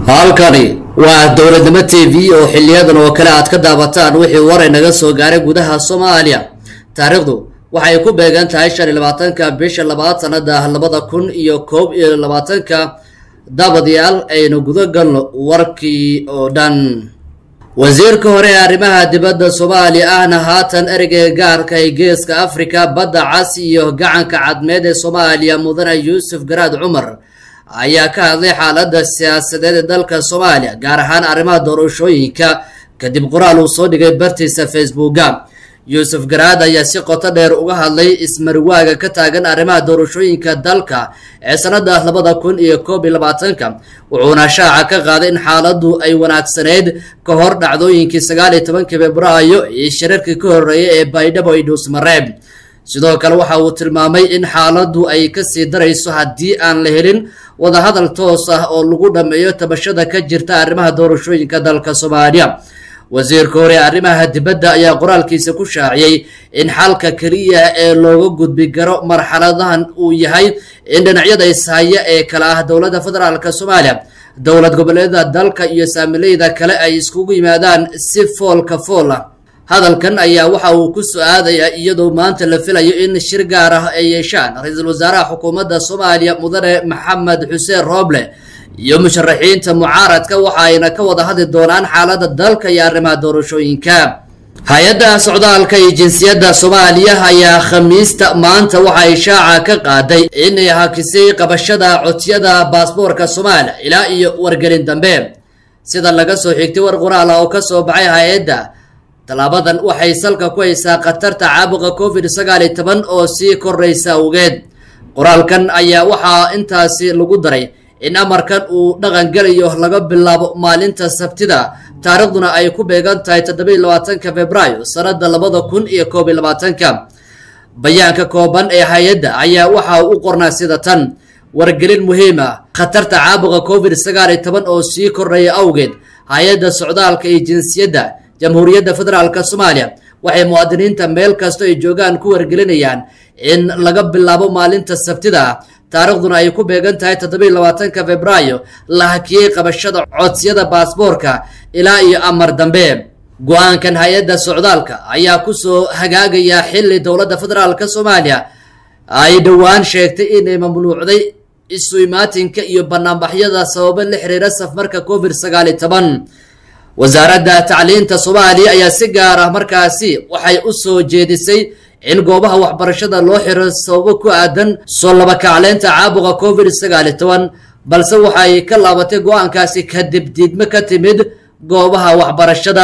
halkani waa dowladnimo t v oo xiliyadan oo kale aad ka daabataan wixii waray naga soo gaaray gudaha soomaaliya taariikhdu waxay ku beegan tahay shan iyo labaatanka bisha labaad sanada labada kun iyo koob iyo labaatanka daabadayaal aynu guda galno warkii oo dhan wasiirka hore ee arrimaha dibadda soomaaliya ahna haatan ereyga gaarka ee geeska afrika badda cas iyo gacanka cadmeed ee soomaaliya mudane yuusuf garaad cumar ayaa ka hadlay xaaladda siyaasadeed ee dalka soomaaliya gaar ahaan arrimaha doorashooyinka kadib qoraal uu soo dhigay bartiisa facebooka yuusuf garaad ayaa si qoto dheer uga hadlay ismariwaaga ka taagan arrimaha doorashooyinka dalka ee sanada labada kun iyo koob iyo labaatanka wuxuuna shaaca ka qaaday in xaaladdu ay wanaagsaneyd ka hor dhacdooyinkii sagaal iyo tobankii februaayo iyo shirarkii ka horreeyay ee baydhabo iyo dhuusmareeb sidoo kale waxa uu tilmaamay in xaaladdu ay kasii darayso haddii aan la helin wadahadal toos ah oo lagu dhammeeyo tabashada ka jirta arrimaha doorashooyinka dalka soomaaliya wasiirka hore ee arrimaha dibadda ayaa qoraalkiisa ku shaaciyey in xalka keliya ee looga gudbi karo marxaladahan uu yahay in dhinacyada ishaya ee kale ah dowladda federaalka soomaaliya dowlad goboleeda dalka iyo saamileyda kale ay iskugu yimaadaan si foolka fool ah hadalkan ayaa waxa uu ku so-aadayaa iyadoo maanta la filayo in shir gaar ah ay yeeshaan ra-iisul wasaaraha xukuumadda soomaaliya mudane maxamed xuseen rooble iyo musharaxiinta mucaaradka waxa ayna ka wada hadli doonaan xaaladda dalka iyo arrimaha doorashooyinka hay-adda socdaalka iyo jinsiyadda soomaaliya ayaa khamiista maanta waxa ay shaaca ka qaaday inay hakisay qabashada codsiyada baasboorka soomaaliya ilaa iyo wargelin dambe sida laga soo xigtay war qoraal ah oo ka soo baxay hay-adda tallaabadan waxay salka ku haysaa khatarta caabuqa covid sagaal iyo toban oo sii koraysa awgeed qoraalkan ayaa waxaa intaasi lagu daray in amarkan uu dhaqan gelayo laga bilaabo maalinta sabtida taariikhduna ay ku beegan tahay toddoba iyo labaatanka februaayo sanada labada kun iyo koob iyo labaatanka bayaanka kooban ee hay-adda ayaa waxa u qornaa sida tan wargelin muhiim ah khatarta caabuqa covid sagaal iyo toban oo sii koraya awgeed hay-adda socdaalka iyo jinsiyadda jamhuuriyadda federaalka soomaaliya waxay muwaadiniinta meel kasta ay joogaan ku wargelinayaan in laga bilaabo maalinta sabtida taariikhduna ay ku beegan tahay toddobiiyo labaatanka februaayo la hakiyey qabashada codsiyada baasboorka ilaa iyo amar dambe go-aankan hay-adda socdaalka ayaa kusoo hagaagaya xili dowladda federaalka soomaaliya ay dhowaan sheegtay inay mamnuucday isu imaatinka iyo banaanbaxyada sababo la xiriira safmarka covid sagaal iyo toban wasaaradda tacliinta soomaaliya ayaa si gaar ah markaasi waxay u soo jeedisay in goobaha waxbarashada loo xiro sababo ku aadan soo labakacleynta caabuqa covid sagaal iyo toban balse waxay ka laabatay go-aankaasi kadib diidmo ka timid goobaha waxbarashada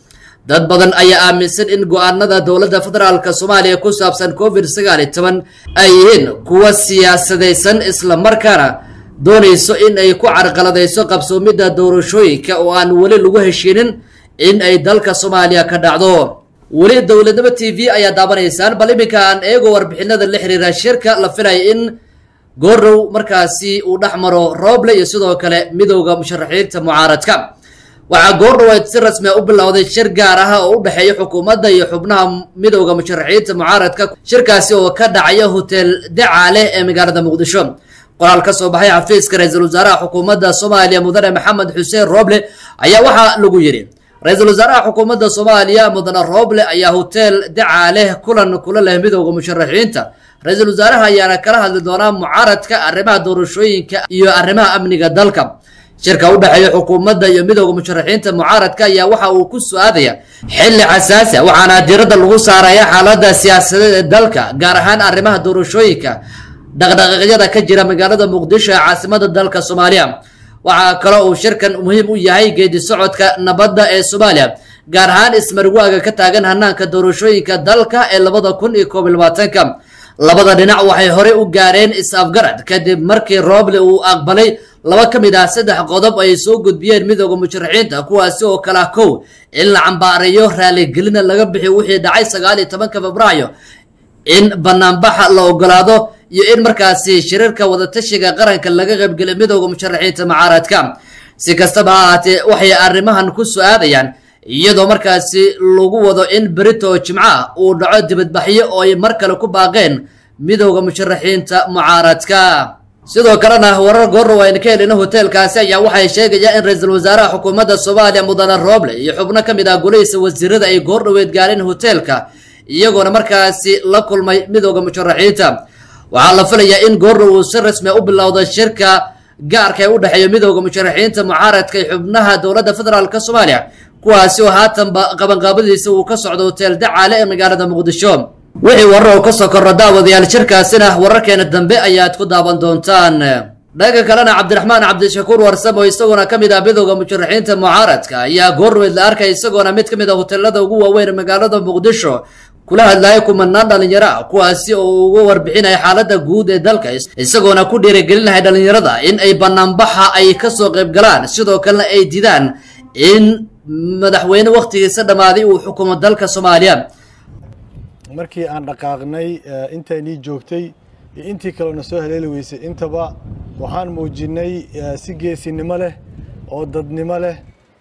dad badan ayaa aaminsan in go-aanada dowladda federaalka soomaaliya ku saabsan covid sagaal iyo toban ay yihiin kuwa siyaasadaysan islamarkaana doonayso in ay ku carqaladayso qabsoomidda doorashooyinka oo aan weli lagu heshiinin in ay dalka soomaaliya ka dhacdo weli dowladnimo t v ayaa daabanaysaan bal iminka aan eego warbixinada la xiriira shirka la filaya in goorow markaasi uu dhex maro rooble iyo sidoo kale midowda musharaxiinta mucaaradka waxaa goordhow ay si rasmia u bilowday shir gaar ah oo u dhexeeya xukuumadda iyo xubnaha midowda musharaxiinta mucaaradka shirkaasi oo ka dhacaya hotel dacaale ee magaalada muqdisho qoraal ka soo baxay xafiiska ra-iisul wasaaraha xukuumadda soomaaliya mudane maxamed xuseen rooble ayaa waxaa lagu yidhi ra-iisul wasaaraha xukuumadda soomaaliya mudane rooble ayaa hotel dacaale kulan kula leh midowda musharaxiinta ra-iisul wasaaraha ayaana kala hadli doonaa mucaaradka arrimaha doorashooyinka iyo arrimaha amniga dalka shirka u dhexeeya xukuumadda iyo midowda musharaxiinta mucaaradka ayaa waxa uu ku su-aadaya xilli xasaasi a waxaana diiradda lagu saaraya xaaladda siyaasadeed ee dalka gaar ahaan arrimaha doorashooyinka dhaqdhaqaaqyada ka jira magaalada muqdisho ee caasimada dalka soomaaliya waxaa kaloo uu shirkan muhiim u yahay geedi socodka nabadda ee soomaaliya gaar ahaan ismarwaaga ka taagan hanaanka doorashooyinka dalka ee labada kun iyo koob iyo labaatanka labada dhinac waxay horey u gaareen is-afgarad kadib markii rooble uu aqbalay laba ka mid ah saddex qodob ay soo gudbiyeen midooda musharaxiinta kuwaasi oo kale ah kow in la cambaareeyo raaligelina laga bixiyo wixii dhacay sagaal iyo tobanka februaayo in banaanbaxa la ogolaado iyo in markaasi shirarka wadatashiga qaranka laga qaybgeliyo midowda musharaxiinta mucaaradka si kastaba ha ahaatee waxay arrimahan ku su-aadayaan iyadoo markaasi lagu wado in berito jimco ah uu dhaco dibadbaxyo oo ay mar kale ku baaqeen midowda musharaxiinta mucaaradka sidoo kalena warar goorrow aynu ka helina hoteelkaasi ayaa waxay sheegayaan in ra-iisul wasaaraha xukuumadda soomaaliya mudane rooble iyo xubno ka mid ah golihiisa wasiirada ay goordhoweed gaareen hoteelka iyagoona markaasi la kulmay midooda musharaxiinta waxaa la filayaa in goordhow uu si rasmi u bilowda shirka gaarka ee u dhexeeya midooda musharaxiinta mucaaradka iyo xubnaha dowladda federaalk soomaaliya kuwaasi oo haatanba qabanqaabadiisa uu ka socdo hotel dacaale ee magaalada muqdisho wixii warar oo kasoo korra daawadayaal shirkaasina wararkeena dambe ayaad ku daawan doontaan dhanka kalena cabdiraxmaan cabdishakuur warsamo isagoona ka mid ah midooda musharaxiinta mucaaradka ayaa goorweyd la arkay isagoona mid ka mid a hotelada ugu waaweyn magaalada muqdisho kula hadlaya kumanaan dhalinyaro ah kuwaasi oo uga warbixinaya xaaladda guud ee dalka isagoona ku dhiirigelinahay dhalinyarada in ay banaanbaxa ay kasoo qayb galaan sidoo kalena ay didaan in madaxweyne wakhtigiisa dhammaaday uu xukumo dalka soomaaliya markii aan dhaqaaqnay intaynii joogtay iyo intii kalena soo haleeli weysay intaba waxaan muujinnay si geesinimo leh oo dadnimo leh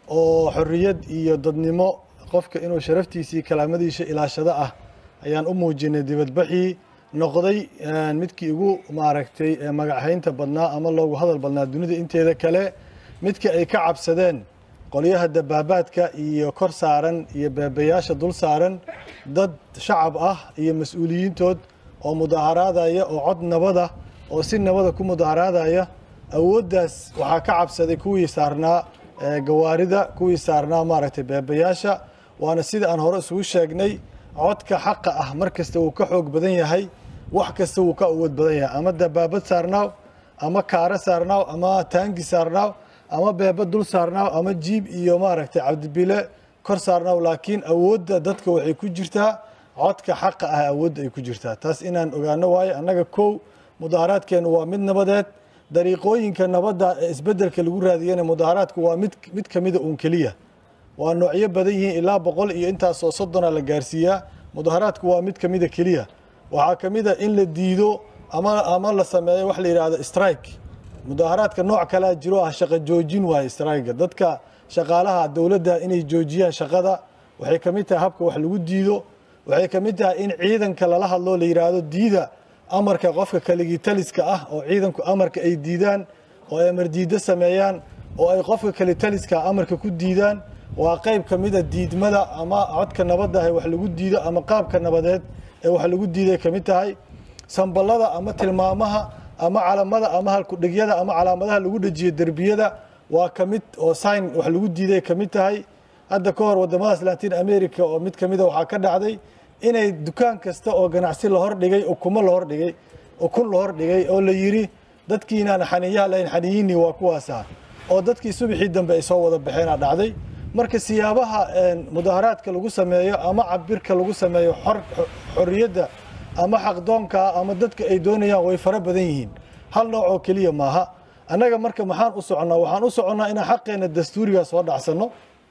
oo xorriyad iyo dadnimo qofka inuu sharaftiisii kalaamadiisa ilaashado ah ayaan u muujinay dibadbaxii noqday midkii ugu maaragtay magachaynta badnaa ama loogu hadal badnaa dunida inteeda kale midkii ay ka cabsadeen qolyaha dabaabaadka iyo kor saaran iyo beebayaasha dul saaran dad shacab ah iyo mas-uuliyiintood oo mudaaharaadaya oo cod nabada oo si nabada ku mudaaharaadaya awooddaas waxaa ka cabsaday kuwii saarnaa gawaarida kuwii saarnaa maaragtay beebayaasha waana sida aan hore isugu sheegnay codka xaqa ah mar kasta wuu ka xoog badan yahay wax kasta wuu ka awood badan yahay ama dabaabad saarnaaw ama kaaro saarnaaw ama taangi saarnaaw ama beeba dul saarnaaw ama jiib iyo maaragtay cabdibile kor saarnaaw laakiin awoodda dadka waxay ku jirtaa codka xaqa ah awoodda ay ku jirtaa taas inaan ogaano waayo annaga kow mudaaharaadkeennu waa mid nabadeed dariiqooyinka nabadda ee isbeddelka lagu raadiyana mudaaharaadku waa mid mid ka mida uun keliya waa noocyo badan yihiin ilaa boqol iyo intaasoo soddona la gaarsiiyaa mudaaharaadku waa mid ka mida keliya waxaa ka mid a in la diido ama ama la sameeyo wax la yidhaahdo strike mudaaharaadka nooc kalea jiro ah shaqo joojin waaye strayga dadka shaqaalaha dowladda inay joojiyaan shaqada waxay ka mid tahay habka wax lagu diido waxay ka mid tahay in ciidanka lala hadlo la yidhaahdo diida amarka qofka kaligii taliska ah oo ciidanku amarka ay diidaan oo ay amar diiddo sameeyaan oo ay qofka kali taliska amarka ku diidaan waa qayb ka mid a diidmada ama codka nabadda ah wax lagu diido ama qaabka nabadeed ee wax lagu diiday ka mid tahay samballada ama tilmaamaha ama calamada ama halkudhigyada ama calaamadaha lagu dhejiyo derbiyada waa ka mid oo sign wax lagu diiday ka mid tahay hadda ka hor waddamadaas latin america oo mid ka mida waxaa ka dhacday inay dukaan kasta oo ganacsi la hordhigay ukumo la hordhigay ukun la hordhigay oo la yidhi dadkiinaan xaniiyaha lahayn xaniyiinii waa kuwaasa oo dadkii subaxii dambe ay soo wada baxeenaa dhacday marka siyaabaha mudaaharaadka lagu sameeyo ama cabirka lagu sameeyo xorriyadda ama xaqdoonka ama dadka ay doonayaan way fara badan yihiin hal nooc oo keliya maaha annaga marka maxaan u soconnaa waxaan u soconnaa inaan xaqeenna dastuuriga soo dhacsanno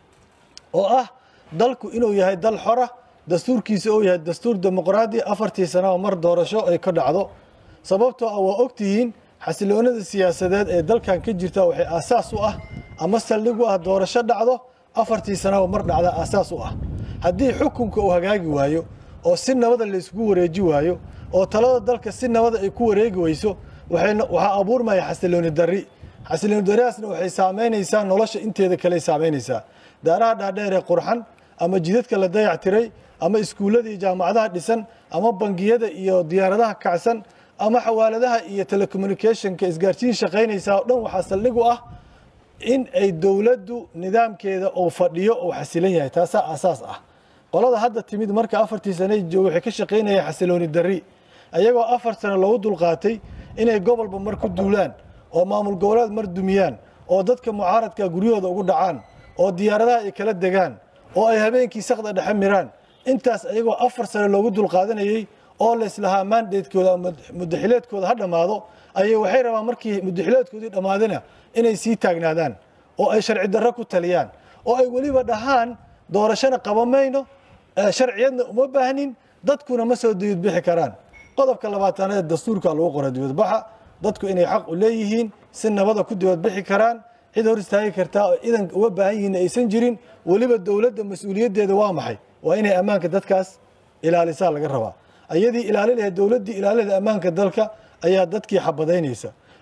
oo ah dalku inuu yahay dal xora dastuurkiisa uu yahay dastuur dimuqraadi afartii sana oo mar doorasho ay ka dhacdo sababtoo ah waa ogtihiin xasiloonada siyaasadeed ee dalkan ka jirta waxay aasaas u ah ama saldhig u ah doorasho dhacdo afartii sana oo mar dhacda aasaas u ah haddii xukunka uu hagaagi waayo oo si nabada layskugu wareeji waayo oo talada dalka si nabada ay ku wareegi weyso waxaa abuurmaya xasilooni dari xasilooni dariaasna waxay saamaynaysaa nolosha inteeda kale saamaynaysaa daaraha dhaadheer ee qurxan ama jidadka la dayac tiray ama iskuullada iyo jaamacadaha dhisan ama bangiyada iyo diyaaradaha kacsan ama xawaaladaha iyo telecommunicationka isgaarsiin shaqaynaysaa oo dhan waxaa saldhig u ah in ay dowladdu nidaamkeeda uu fadhiyo uu xasilan yahay taasaa aasaas ah qolada hadda timid marka afartii sane jooga waxay ka shaqaynayaan xasilooni dari ayagoo afar sano loogu dulqaatay inay gobolba mar ku duulaan oo maamul goboleed mar dumiyaan oo dadka mucaaradka guryahooda ugu dhacaan oo diyaaradaha ay kala degaan oo ay habeenkii sakda dhexe miraan intaas ayagoo afar sano loogu dulqaadanayey oo layslahaa mandatekooda mudaxileedkooda ha dhammaado ayay waxay rabaan markii mudaxileedkoodii dhammaadana inay sii taagnaadaan oo ay sharci darro ku taliyaan oo ay weliba dhahaan doorashona qaba mayno sharciyadna uma baahnin dadkuna ma soo dibadbixi karaan qodobka labaatanaad dastuurka lagu qora dibadbaxa dadku inay xaq u leeyihiin si nabada ku dibadbixi karaan cid hor istaagi kartaa oo idan uga baahan yihiin aysan jirin weliba dowladda mas-uuliyaddeeda waa maxay waa inay ammaanka dadkaas ilaalisaa laga rabaa ayadii ilaali lahayd dowladdii ilaali lahayd ammaanka dalka ayaa dadkii xabadaynaysa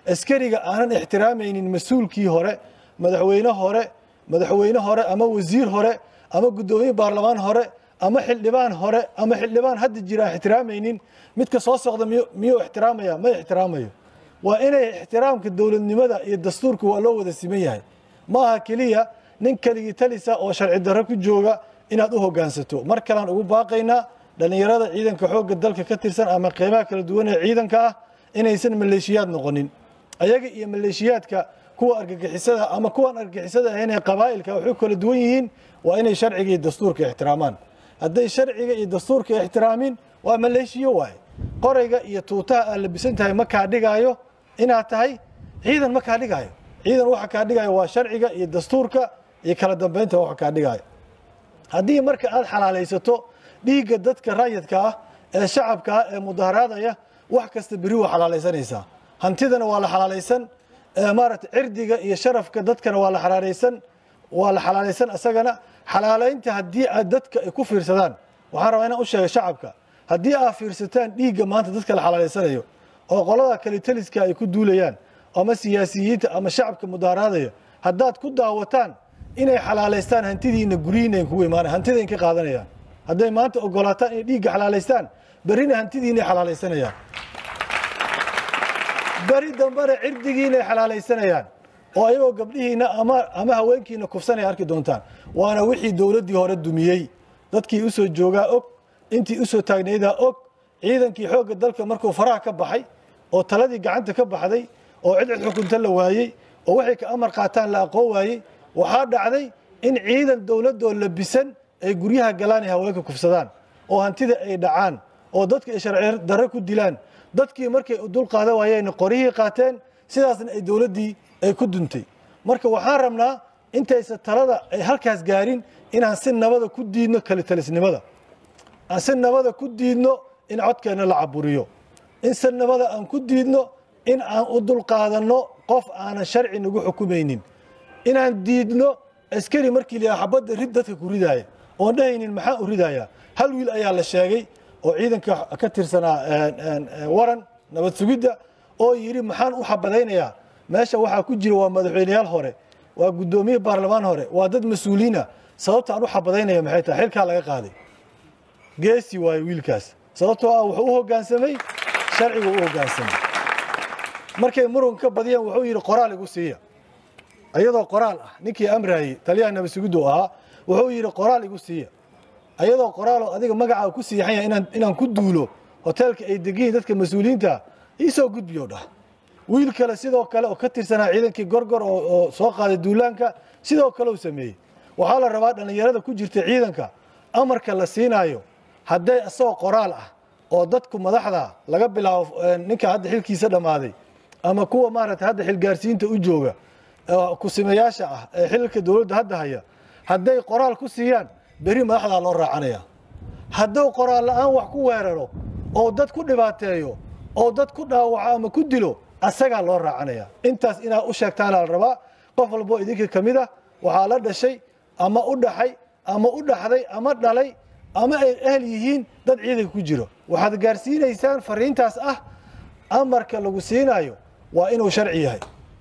askariga aanan ixtiraamaynin mas-uulkii hore madaxweyne hore madaxweyne hore ama wasiir hore ama guddoomiye baarlamaan hore ama xildhibaan hore ama xildhibaan hadda jira aan ixtiraamaynin midka soo socda miyuu ixtiraamaya ma ixtiraamayo waa inay ixtiraamka dowladnimada iyo dastuurka waa loo wada siman yahay ma aha keliya nin keligii talisa oo sharci darro ku jooga inaad u hoggaansato mar kalean ugu baaqaynaa dhallinyarada ciidanka xoogga dalka ka tirsan ama qeybaha kala duwan ee ciidanka ah inaysan maleeshiyaad noqonin ayaga iyo maleeshiyaadka kuwa argagixisada ama kuwan argagixisada ahayn ee qabaa'ilka waxay kala duwan yihiin waa inay sharciga iyo dastuurka ixtiraamaan hadday sharciga iyo dastuurka ixtiraamin waa maleeshiyo waaye qorayga iyo tuutaha aad labisan tahay ma kaa dhigaayo inaad tahay ciidan ma kaa dhigaayo ciidan waxa kaa dhigaayo waa sharciga iyo dastuurka iyo kala dambeynta waxa kaa dhigaayo haddii marka aad xalaalaysato dhiigga dadka raayadka ah ee shacabka ah ee mudaharaadaya wax kasta beri waa xalaalaysanaysaa hantidana waa la xalaalaysan maaragtay cirdiga iyo sharafka dadkana waa la xalaalaysan waa la xalaalaysan isagana xalaalaynta haddii aad dadka ay ku fiirsadaan waxaan rabaa inaan u sheega shacabka haddii aad fiirsataan dhiigga maanta dadka la xalaalaysanayo oo qolada kalitaliska ay ku duulayaan ama siyaasiyiinta ama shacabka mudaharaadaya haddaad ku daawataan inay xalaalaystaan hantidiina guryihiina kugu imaana hantida ka qaadanayaan hadday maanta ogolaataan inay dhiigga xalaalaystaan berrina hantidiinay xalaalaysanayaan beri dambena cirdigiinay xalaalaysanayaan oo ayagoo gabdhihiina ama ama haweenkiina kufsanay arki doontaan waana wixii dowladdii hore dumiyey dadkii u soo joogaa og intii u soo taagnaydaa og ciidankii xoogga dalka markuu faraha ka baxay oo taladii gacanta ka baxday oo cid cid xukunta la waayey oo waxay ka amar qaataan la aqoon waayey waxaa dhacday in ciidan dowladoo labisan ay guryaha galaan ay haweenka kufsadaan oo hantida ay dhacaan oo dadka ay sharci darre ku dilaan dadkii markay dul qaada waayeen qoryihii qaateen sidaasna ay dowladdii ay ku duntay marka waxaan rabnaa intaysa talada ay halkaas gaarin inaan si nabada ku diidno kalitalisnimada aan si nabada ku diidno in codkeenna la caburiyo in si nabada aan ku diidno in aan u dulqaadanno qof aanan sharci nagu xukumaynin inaan diidno askari markii la xabadda rid dadka ku ridaaya oon dhahaynin maxaan u ridayaa hal wiil ayaa la sheegay oo ciidanka ka tirsanaa waran nabad sugidda oo yidhi maxaan u xabadaynayaa meesha waxaa ku jira waa madaxweyneyaal hore waa guddoomiye baarlamaan hore waa dad mas-uuliina sababta aan u xabadaynaya maxay tahay xilkaa laga qaaday geesi waayo wiilkaas sababtoo ah wuxuu u hoggaansamay sharcigu u hoggaansamay markay muran ka badiyeen wuxuu yidhi qoraal igu siiya ayadoo qoraal ah ninkii amraayey taliyaha nabad sugiddu ahaa wuxuu yidhi qoraal igu siiya ayadoo qoraaloo adiga magacaa ku siixanya inaan inaan ku duulo hoteelka ay degiyiin dadka mas-uuliyiinta iisoo gudbiyo dhah wiil kale sidoo kale oo ka tirsanaa ciidankii gorgor oo soo qaaday duulaanka sidoo kale uu sameeyey waxaa la rabaa dhallinyarada ku jirta ciidanka amarka la siinaayo hadday isagoo qoraal ah oo dadku madaxda laga bilaabo ninka hadda xilkiisa dhammaaday ama kuwa maaragtay hadda xilgaarsiinta u jooga kusimayaasha ah ee xilka dowladda hadda haya hadday qoraal ku siiyaan beri madaxdaa loo raacanaya hadduu qoraal la-aan wax ku weeraro oo dad ku dhibaateeyo oo dad ku dhaawaco ama ku dilo asagaa loo raacanaya intaas inaad u sheegtaana la rabaa qof walboo idinka ka mid ah waxaa la dhashay ama u dhaxay ama u dhaxday ama dhalay ama ay ahl yihiin dad ciidanka ku jiro waxaad gaarsiinaysaan fariintaas ah amarka lagu siinayo waa inuu sharci yahay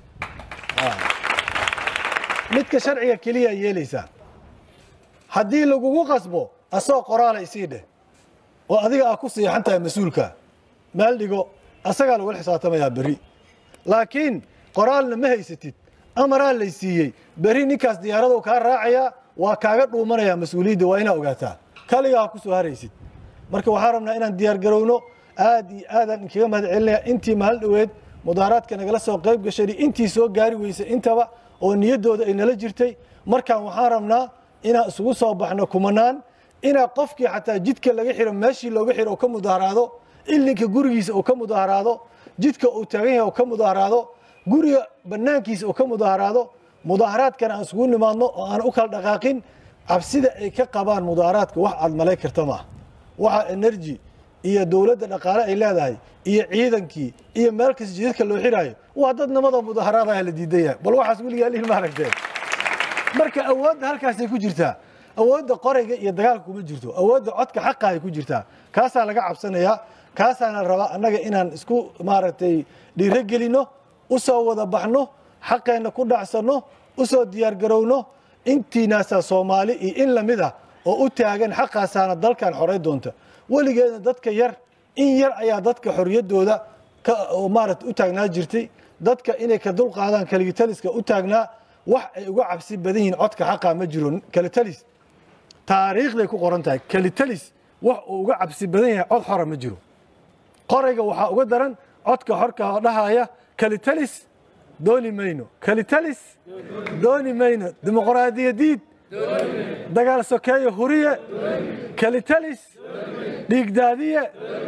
midka sharciga keliya yeelaysaa haddii lagugu qasbo asagoo qoraala isii dheh oo adiga aad ku siixan tahay mas-uulka meel dhigo asagaa lagula xisaabtamayaa berri laakiin qoraalna ma haysatid amaraa lay siiyey berri ninkaas diyaaradu kaa raacayaa waa kaaga dhuumanayaa mas-uuliyadda waa inaa ogaataa kaligaa ku soo haraysid marka waxaan rabnaa inaan diyaar garowno aad iyo aadaan inkaga mahad celinaya intii maalin dhoweed mudaaraadka nagala soo qayb gashay intii soo gaari weysay intaba oo niyaddooda ay nala jirtay markaan waxaan rabnaa inaan isugu soo baxno kumanaan inaa qofkii xataa jidka laga xiro meeshii looga xiro oo ka mudaharaado ilinka gurigiisa oo ka mudaharaado jidka uu taagan yahay oo ka mudaharaado guriga bannaankiisa oo ka mudaharaado mudaharaadkana aan isugu nimaadno oo aan u kala dhaqaaqin cabsida ay ka qabaan mudaharaadka wax aad malay karta maaha waxa energy iyo dowladda dhaqaale ay leedahay iyo ciidankii iyo meel kasta jidadka loo xiraayo waa dad namadoo mudaharaadaha la diidan yahay bal waxaas weligaa lihin maaragteen marka awoodda halkaasay ku jirtaa awoodda qorayga iyo dagaalka kuma jirto awoodda codka xaqa ay ku jirtaa kaasaa laga cabsanayaa kaasaana rabaa annaga inaan isku maaragtay dhiiro gelino u soo wada baxno xaqeenna ku dhacsanno u soo diyaargarowno intiinaasaa soomaali iyo in lamid ah oo u taagan xaqaasaana dalkan xoray doonta weligeedna dadka yar in yar ayaa dadka xorriyaddooda maarata u taagnaa jirtay dadka inay ka dulqaadaan kaligitaliska u taagnaa wax ay uga cabsi badan yihiin codka xaqaa ma jiro kalitalis taariikhday ku qoran tahay kalitalis wax uu uga cabsi badan yahay cod xora ma jiro qorayga waxaa uga daran codka xorka oo dhahaya kalitalis dooni mayno kalitalis dooni mayno dimuqraadiyadiid dagaal sokeeyo huriye kalitalis dhiigdaadiye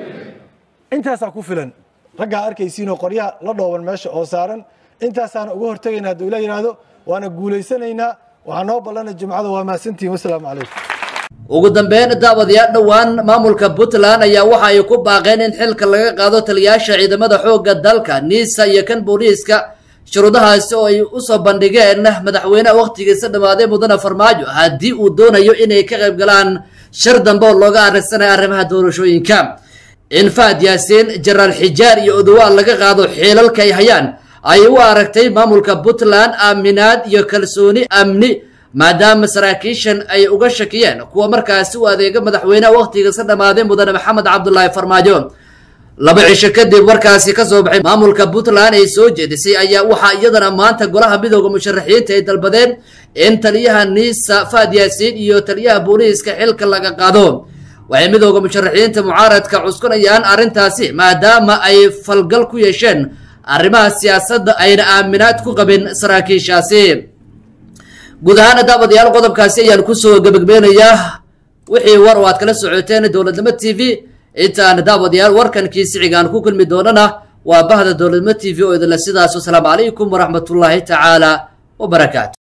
intaasaa ku filan raggaa arkaysiinoo qoryaha la dhooban meesha oo saaran intaasaana uga hortegaynaa hadduu ila yidhaahdo waana guulaysanaynaa waxaa noo ballana jimcada waa mahadsantihin wasalaamu calaykum ugu dambeyn daawadayaal dhowaan maamulka puntland ayaa waxa ay ku baaqeen in xilka laga qaado taliyaasha ciidamada xoogga dalka niisa iyo kan booliiska shuruudahaasi oo ay usoo bandhigeen madaxweyneha wakhtigiisa dhammaaday mudane farmaajo haddii uu doonayo inay ka qayb galaan shir dambe oo looga arrinsanaya arrimaha doorashooyinka in fahad yaasiin jaraal xijaar iyo odowaal laga qaado xiilalka ay hayaan ay u aragtay maamulka puntland aaminaad iyo kalsooni amni maadaama saraakiishan ay uga shakiyeen kuwa markaasi u adeega madaxweyneha wakhtigiisa dhammaaday mudane maxamed cabdulaahi farmaajo laba cisho kadib warkaasi ka soo baxay maamulka puntland ay soo jeedisay ayaa waxaa iyadana maanta golaha midooda musharaxiinta ay dalbadeen in taliyaha niisa fahad yaasiin iyo taliyaha booliiska xilka laga qaado waxay midooda musharaxiinta mucaaradka cuskunayaan arrintaasi maadaama ay falgal ku yeesheen arrimaha siyaasadda ayna aaminaad ku qabin saraakiishaasi guud ahaana daawadayaal qodobkaasi ayaan kusoo gebagabeynayaa wixii war oo aad kala socoteen dowladnimo t v intaan daawadayaal warkan kiisiciga aan ku kulmi doonana waa bahda dowladnimo t v oo idinle sidaas wasalaamu calaykum waraxmatullaahi tacaala wabarakaatu